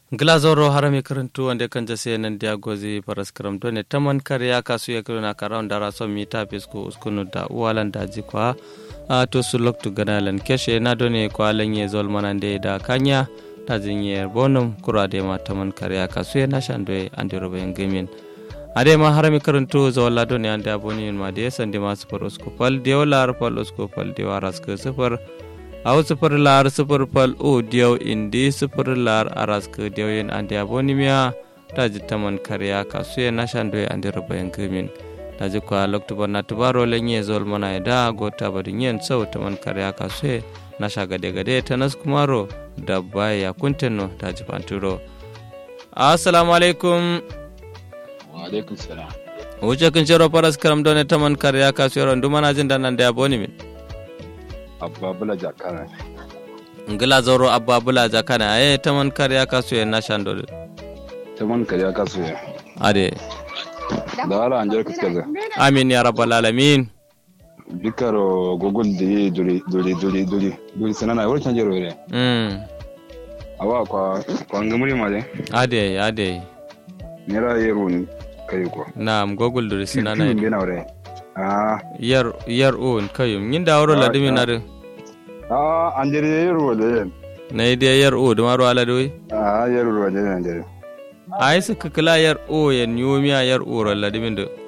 glazoro harami karantu wande kanja se nan dia gozi paras karam done taman kariya kasu ya kiruna karam dara so mita pisku uskunu da uwalan daji kwa a to su loktu ganalan keshe na done kwa lanye zol manande da kanya ta jinye bonum kura de ma taman kariya kasu ya na shandwe ande robe ngemin ade ma harami karantu zawalla done ande aboni ma de sande ma super uskupal de wala pal uskupal de waras ke super aw sifir lar sifir fal o diyaw indi sifir lar araska diyawen ande abonimiya taji taman kariya kasuye nashandoye ande rubayen kimin taji kwa loktuba na tubaro lenye zol mana da gota bari nyen sau taman kariya kasuye nasha gade gade tanas kumaro da baya kunteno taji panturo assalamu alaikum wa alaikum salam wuce kun shiro paras karam done taman kariya kasuye rondu mana jin danan da abonimin abba bula jakana ngila zoro abba bula jakana e taman kariya kasu ya na shando ta man kariya kasu ya ade da ala an jarka kaza amin ya rabbal alamin bikaro gogol de duri duri duri duri duri sanana wani can jero ne mm awa kwa kwa ngamuri ma de ade ade nera yero ni kai ko nam gogul duri sinana be na wore ah yar yar un kayum nyinda woro la dimi na ah an jere yero de na ide yar o da maro ala doy ah yero de an jere ai suka kala yar o ya nyomiya yar o ro la dimi do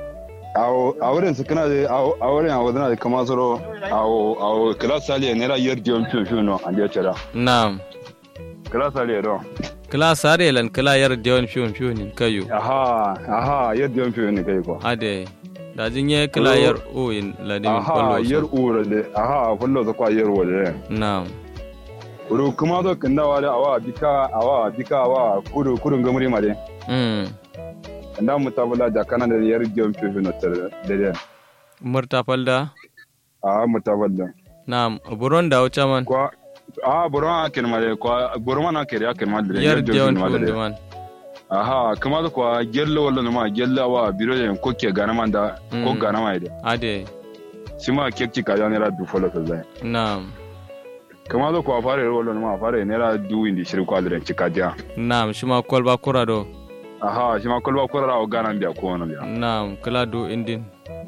awo awren su kana de awren awo na kama soro awo awo kala sali nera yer diom fiu fiu no an jere nam kala sali do kala sare lan kala yar dion fiun fiun kayu aha aha yer diom fiu ni kai ko ade da jinye kala yar o in la dimi aha kollo yer ura de aha fullo za kwa yer wala nam uru kuma zo kanda wale awa bika awa bika awa kudu kudu ngamuri mare mm kanda mutabala da kana da yer jom fi no tere de de murta falda a mutabala nam buron da wuce man kwa a buron akin mare kwa buron mana kere akin mare yar dion mare fiun man aha kuma zo kwa gello wala ma gello awa biro de ko ke gana man da ko Mm. gana mai de ade sima kekki ka ya nera du folo ta zai nam kuma zo kwa fare wala ma fare nera du indi shiri kwa da cika dia nam shima kolba kura do aha shi ma kolba ko ra o gana biya ko wani biya nam kala do indin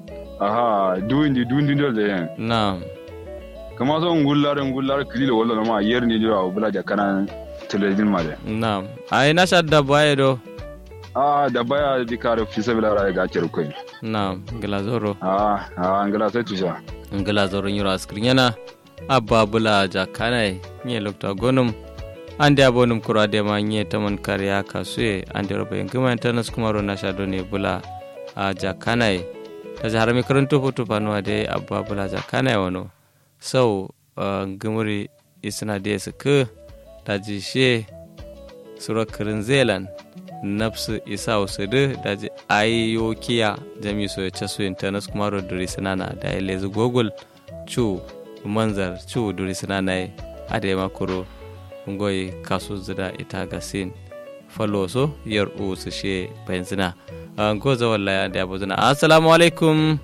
aha du indi du indi dole yan nam kama so ngullar ngullar kili wala ma yer ni dira o bula da kana televizin ma de nam ai na shadda baye do ah da baya di kare fi sabila ra ga cer ko nam ngila zoro ah ah ngala sai tusha ngila zoro nyiro askrinyana abba bula jakanai nye lokta gonum ande abonum kura de ma nye taman kariya kasue ande robe ngima internet kumaro na shado ne bula a jakanai ta jahar mi karanto foto panuwa de abba bula jakanai wano sau ngimuri isna de su ke ta ji she sura kirin zealand nafsu isa usudu da ji ayokiya jami so ya casu internet kumaro duri sinana da ya lezi google cu manzar cu duri sinana ya ade makuro ngoyi kasu zida ita ga sin falo so yar u su she benzina ngo za wallahi da abu zina assalamu alaikum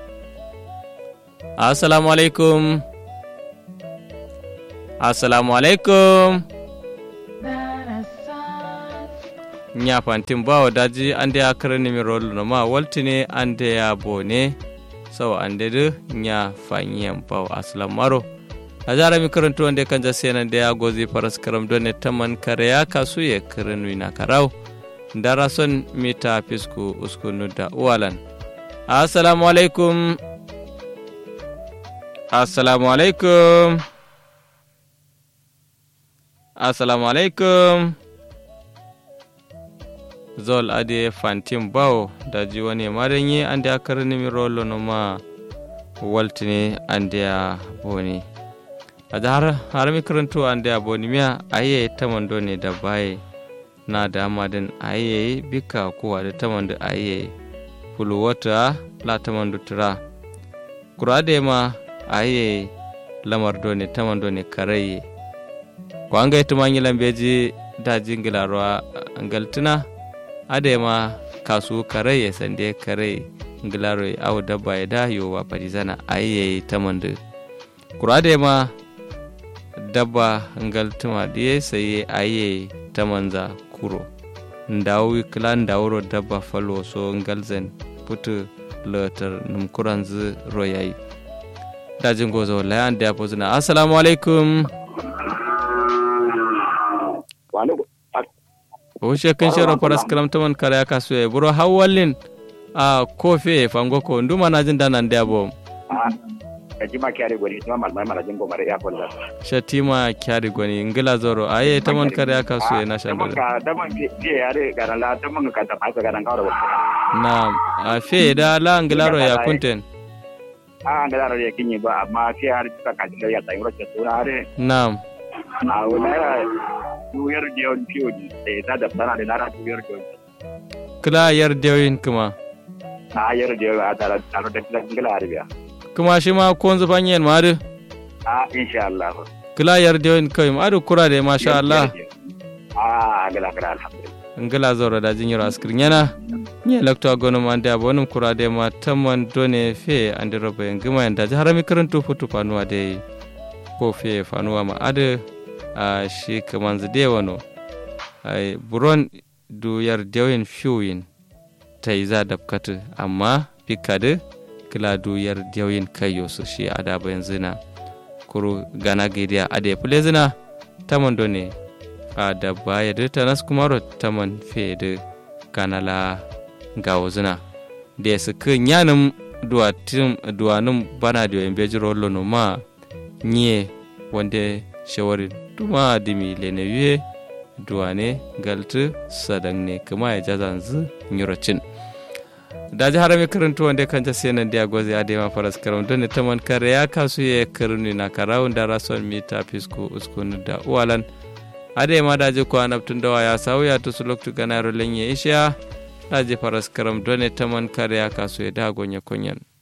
assalamu alaikum assalamu alaikum nya fantin bawo daji ande ya karani mi rolu no ma waltine ande ya bone sawa ande de nya fanyen bawo aslam maro a jara mi karanto wanda kan ja sena da ya gozi faras karam don ne taman kare ya kasu ya karanu na karau dara son mita fisku uskunu da uwalan assalamu alaikum assalamu alaikum assalamu alaikum zol ade fantin bawo da ji wani marinyi an da aka rini rolo no ma waltine an da boni a da har har mi karanto an da boni miya aye taman do ne da baye na da amadin aye bika kowa da taman da aye fulu wata la taman da tura kura da ma aye lamar do ne taman do ne karaye ko an ga ita manyi lambeji da jingilarwa galtuna adema kasu kare ya sande kare ngilaro aw dabba ya da yo wa parizana ayye tamandu kura adema dabba ngal tuma diye sai aye ta manza kuro ndawi kila ndawuro dabba falo so ngal zen putu lotar num kuranzu royayi dajin gozo layan da pozuna assalamu alaikum o shekin shero paras kalam taman kala ka suye buro hawallin a kofe fango ko nduma na jin danan da bom shatima kyari gwani tuma malmai marajin gomar ya kwalla shatima kyari gwani ngila zoro aye taman kare ya kasu ya na shandara ka daman fiye yare garan la daman ka ta fasa garan kawo da wata na a fe da la ngilaro ya kunten a an da ya kinyi ba amma fiye yare suka kaji da ya tsayi roke suna hare na'am a wani yara tuyar da yawan fiye da ya ta da sana da nara tuyar da yawan kila yar dewin kuma a yar da yawan a tare da kilan gila arabiya kuma shi ma ko zuban yin madu a insha Allah kila yar dewin kai madu kura da masha Allah a gila gila alhamdulillah ngila zoro da jinyiro askirin yana nye lakto agono ma ande abonum kura de ma tamman done fe ande robe ngima yanda harami karantu futu fanuwa de ko fe fanuwa ma ade a shi kaman zide wano ai buron du yar dewin fiwin tai za dabkatu amma pikade kila du yar dewin kayo su shi ada bayan zina kuru gana gidiya ade pule zina tamman done a da baya da ta nas kuma ro taman fe da kanala ga wuzuna da su kan yanin duwanin bana da yin beji rollo no ma nye wanda shawarin duma dimi lene yuye duwane galtu sadan ne kuma ya jazan zu nyurocin da ji harami karantu wanda kan ta sai nan da gwazi a dema faras karam don ne taman kare ya kasu ya karni na karawun da rasuwan mita fisko uskunu da uwalan ade ma daje ko anabtun dawa ya sauya to su loktu ganaro lenye isha daje faras karam done taman kare ya kaso ya dago nya konyan